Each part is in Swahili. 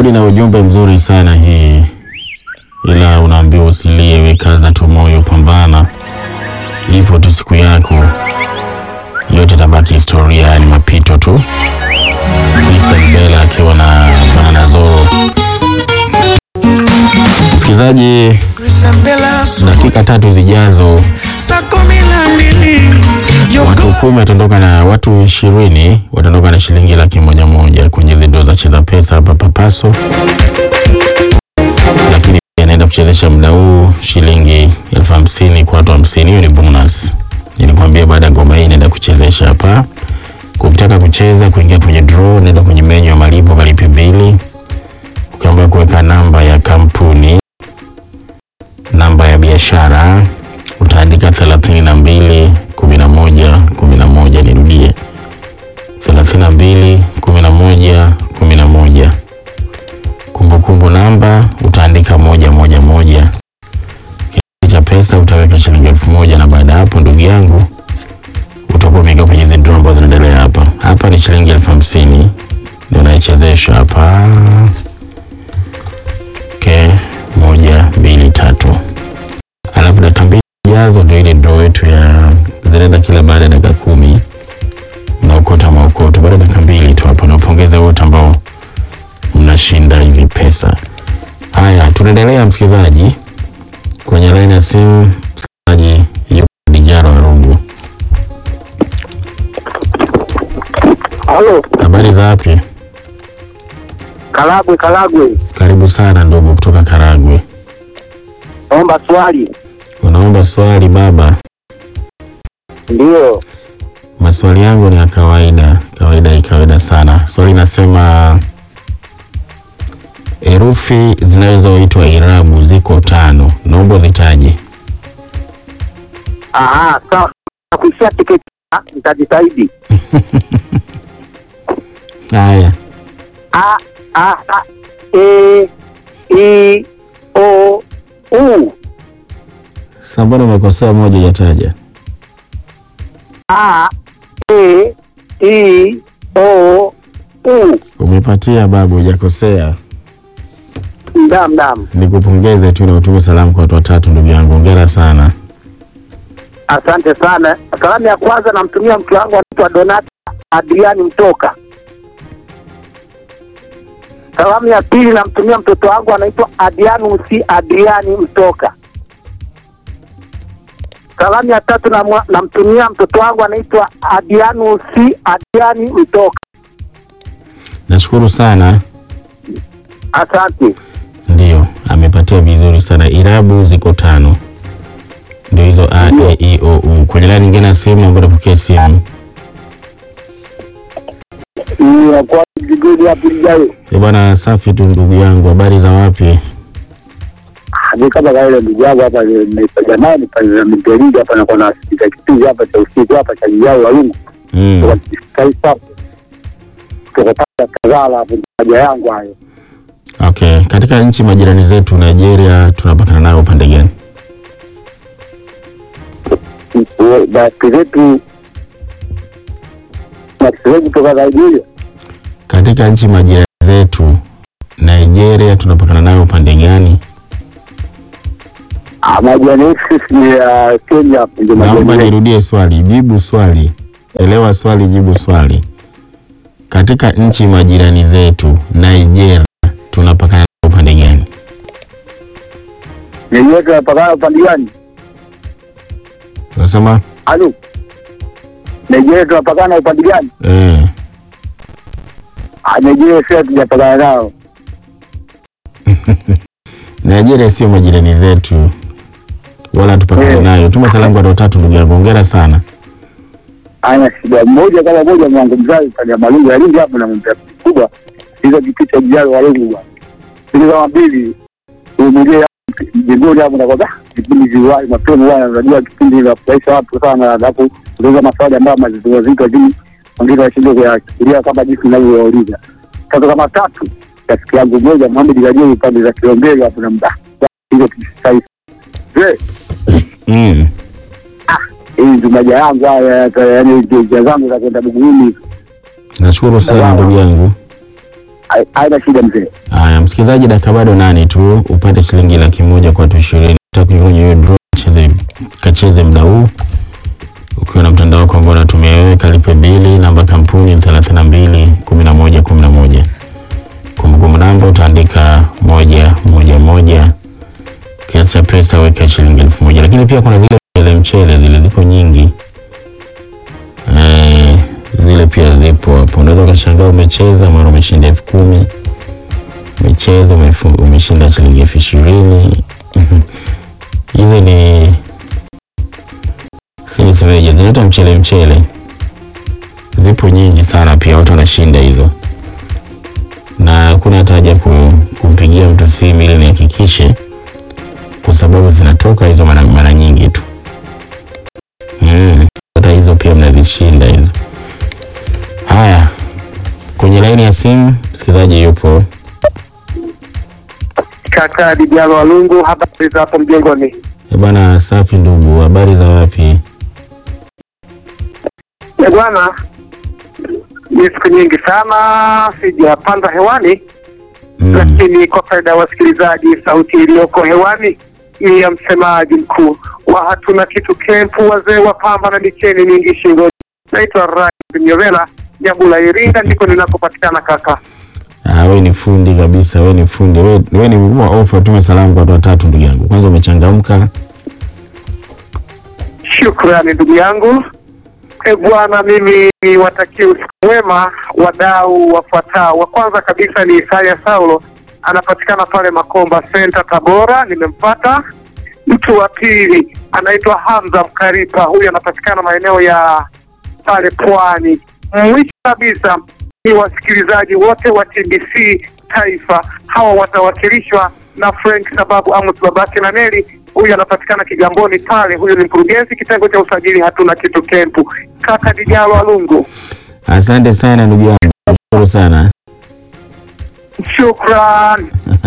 Melodi na ujumbe mzuri sana hii, ila unaambiwa usilie, wekaza tu moyo, pambana, ipo tu siku yako, yote tabaki historia, ni mapito tu. Lisa Mbela akiwa na Banana Zoro. Msikilizaji, dakika tatu zijazo watu kumi wataondoka na watu ishirini wataondoka na shilingi laki moja moja kwenye zido za cheza pesa hapa Papaso, lakini pia naenda kuchezesha muda huu shilingi elfu hamsini kwa watu hamsini. Hiyo ni bonus. Nilikwambia baada ya ngoma hii naenda kuchezesha hapa. Ukitaka kucheza kuingia kwenye draw, naenda kwenye menyu ya malipo, kalipe bili, ukiamba kuweka namba ya kampuni, namba ya biashara utaandika thelathini na mbili kumi na moja kumi na moja. Nirudie, thelathini na mbili kumi na moja kumi na moja. Kumbukumbu namba utaandika moja moja moja. Kiasi cha pesa utaweka shilingi elfu moja na baada ya hapo, ndugu yangu, utakuwa umeingia kwenye hizi draw ambazo zinaendelea hapa. Hapa ni shilingi elfu hamsini ndio naichezesha hapa. Okay, moja mbili tatu, alafu dakika mbili jazo ndio ile draw yetu ya zinaenda kila baada ya dakika kumi mnaokota maokoto baada ya dakika mbili tu hapo. Napongeza wote ambao mnashinda hizi pesa. Haya, tunaendelea msikilizaji, kwenye laini ya simu msikilizaji yuko Dijaro Arungu. Halo, Habari za wapi? Karagwe, Karagwe, Karibu sana ndugu kutoka Karagwe. naomba swali. Unaomba swali baba? Ndiyo, Maswali yangu ni ya kawaida kawaida, kawaida sana. Swali nasema herufi zinazoitwa irabu ziko tano, naomba zitaje. aha, sawa. Nakuishia tiketi, nitajitahidi. Haya, A, a, a, e, i, o, u. sasa mbona umekosea moja hujataja? A, e, i, o, u. Umepatia babu, hujakosea. Ndam, ndam. Nikupongeze tu na utume salamu kwa watu watatu, ndugu yangu, hongera sana. Asante sana. Salamu ya kwanza namtumia mke wangu anaitwa Donata Adriani Mtoka. Salamu ya pili namtumia mtoto wangu anaitwa Adrianusi Adriani Mtoka. Salamu ya tatu namwa- namtumia mtoto wangu anaitwa Adrianusi Adriani Mtoka. Nashukuru sana. Asante. Ndio, amepatia vizuri sana. Irabu ziko tano, ndio hizo a, e, i, o, u. Kwenye laini nyingine ya simu, naomba napokea simu. Kwa jigoni hapo ijayo. Eh bwana, safi tu ndugu yangu, habari za wapi? Ni kama kaile ndugu yangu hapa jamani pale mteliji hapa na kuna sikika kipindi hapa cha usiku hapa cha jao walungu. Mm. Taifa tukapata kazala hapo haja yangu hayo. Okay, katika nchi majirani zetu Nigeria tunapakana nayo upande gani? Basi zetu na kiswahili kutoka Nigeria Katika nchi majirani zetu Nigeria tunapakana nayo upande gani? Ah, majani yetu sisi ni ya Kenya hapo ndio Naomba majani yetu. nirudie swali, jibu swali, elewa swali, jibu swali. Katika nchi majirani zetu Nigeria tunapakana nayo upande gani? Yenyewe tunapakana upande gani? Unasema Halo. Nigeria tunapakana upande gani? eh, Ah, Nigeria sisi hatujapakana nao. Nigeria sio majirani zetu wala tupakane Eh. nayo. Tuma salamu kwa watu watatu, ndugu yangu, hongera sana. Ana shida moja kama moja mwangu mzazi pale Malungu ya Lindi hapo na mwambia kubwa hizo kipita jalo walungu bwana. Hizo kama mbili umeje jingoni hapo na kwa kipindi ziwai mapema bwana unajua kipindi la kufurahisha watu sana alafu unaweza maswali ambayo mazito mazito lakini wengine washinde kuyafikiria kama jinsi ninavyouliza. Sasa kama tatu rafiki yangu mmoja Mohamed Gajeri pande za Kilombero hapo na mda hizo kisasa. Je, Mm. hii ndio maja yangu haya yaani njia zangu za kwenda Buguruni Nashukuru sana Sawa. ndugu yangu. Hai- haina shida mzee. Haya, msikilizaji, dakika bado nane tu upate shilingi laki moja kwa watu ishirini. Utakuja kwenye hiyo draw, cheze kacheze muda huu ukiwa na mtandao wako ambao unatumia wewe, kalipe bili. Namba kampuni ni thelathini na mbili kumi na moja kumi na moja. Kumbukumbu namba utaandika moja moja moja, kiasi cha pesa weka shilingi elfu moja. Lakini pia kuna zile mchele mchele, zile zipo nyingi eh, zile pia zipo hapo. Unaweza ukashangaa umecheza mara umeshinda elfu kumi umecheza umefu- umeshinda shilingi elfu ishirini hizo ni si nisemeje, zinaitwa mchele mchele, zipo nyingi sana, pia watu wanashinda hizo, na hakuna hata haja ku, kumpigia mtu simu ili nihakikishe, kwa sababu zinatoka hizo mara, mara nyingi tu mm. Hata hizo pia mnazishinda hizo. Haya, kwenye laini ya simu msikilizaji yupo. Kaka Dijalo Walungu, habari za hapo mjengoni? Eh, Bwana safi ndugu, habari za wapi? Eh, bwana, ni siku nyingi sana sijapanda hewani Mm. lakini kwa faida ya wasikilizaji, sauti iliyoko hewani ni ya msemaji mkuu wa hatuna kitu kempu, wazee wa pamba na micheni mingi shingoni. Naitwa Rashid Nyovela Nyabula, Iringa, ndiko ninakopatikana kaka. Ah, we ni fundi kabisa, we ni fundi, we, we ni mkuu wa ofa. Tume salamu kwa watu watatu, ndugu yangu. Kwanza umechangamka. Shukrani ndugu yangu. E bwana, mimi niwatakie usiku mwema wadau wafuatao. Wa kwanza kabisa ni Isaya Saulo, anapatikana pale Makomba Center Tabora, nimempata. Mtu wa pili anaitwa Hamza Mkaripa, huyu anapatikana maeneo ya pale Pwani. Mwisho kabisa ni wasikilizaji wote wa TBC Taifa, hawa watawakilishwa na Frank sababu Amos babake na Neli, huyu anapatikana Kigamboni pale. Huyu ni mkurugenzi kitengo cha usajili, hatuna kitu kempu. Kaka Dijalo Alungu, Asante sana ndugu yangu, shukuru sana. shukran.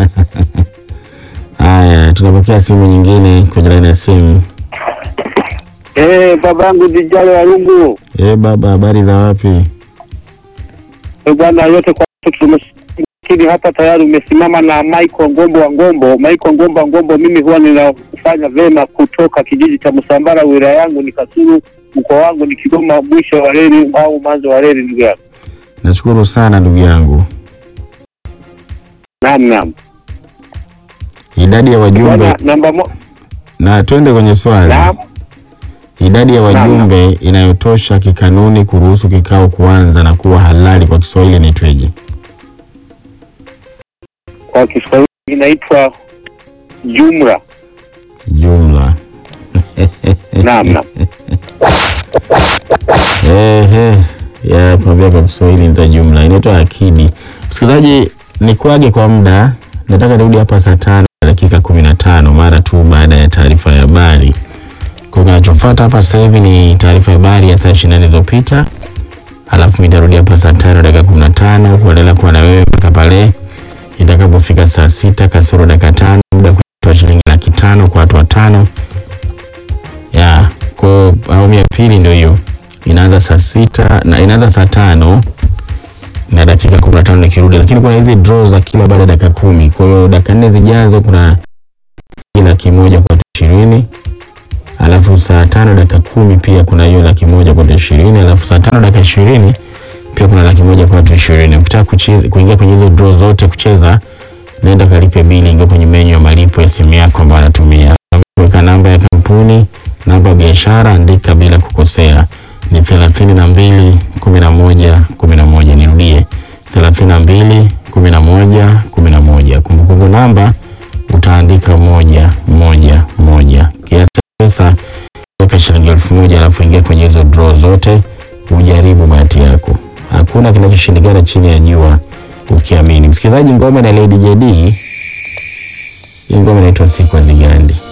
Haya, tunapokea simu nyingine kwenye laini ya simu. Eh, babangu Dijalo Alungu, Eh, baba, habari za wapi? bwana yote kwa tumekini hapa tayari umesimama na Michael Ngombo wa Ngombo. Michael Ngombo wa Ngombo, mimi huwa ninafanya vema kutoka kijiji cha Msambara, wilaya yangu ni Kasulu, mkoa wangu ni Kigoma, mwisho wa reli au mwanzo wa reli, ndugu yangu. Nashukuru sana ndugu yangu. Naam, naam. Idadi ya wajumbe Bwana namba mo... na twende kwenye swali. naam. Idadi ya wajumbe inayotosha kikanuni kuruhusu kikao kuanza na kuwa halali kwa Kiswahili ni tweje? Kwa Kiswahili inaitwa jumla. Jumla. Naam, naam. Ehe, ya kuambia kwa Kiswahili nita jumla inaitwa akidi. Msikilizaji, nikuage kwa muda, nataka nirudi hapa saa tano na dakika kumi na tano mara tu baada ya taarifa ya habari. Kwa kinachofuata hapa sasa hivi ni taarifa ya habari ya saa ishirini na nne zilizopita, alafu mimi nitarudi hapa saa tano dakika kumi na tano kuendelea kuwa na wewe mpaka pale itakapofika saa sita kasoro dakika tano muda wa kutoa shilingi laki tano kwa watu watano ya kwa awamu ya pili ndio hiyo inaanza saa sita na inaanza saa tano na dakika kumi na tano nikirudi, lakini kuna hizi draw za kila baada ya dakika kumi. Kwa hiyo dakika nne zijazo kuna laki moja kwa watu ishirini alafu saa tano dakika kumi pia kuna hiyo laki moja kwa watu ishirini alafu saa tano dakika ishirini pia kuna laki moja kwa watu ishirini. Ukitaka kuche- kuingia kwenye hizo draw zote kucheza, nenda kalipe bili, ingia kwenye menyu ya malipo ya simu yako ambayo anatumia, weka namba ya kampuni, namba ya biashara, andika bila kukosea ni thelathini na mbili kumi na moja kumi na moja. Nirudie, thelathini na mbili kumi na moja kumi na moja. Kumbukumbu namba utaandika moja moja moja. Kiasi cha pesa weka shilingi elfu moja alafu ingia kwenye hizo draw zote, ujaribu bahati yako. Hakuna kinachoshindikana chini ya jua ukiamini. Msikilizaji, ngoma na Lady JD, hii ngoma inaitwa siku hazigandi.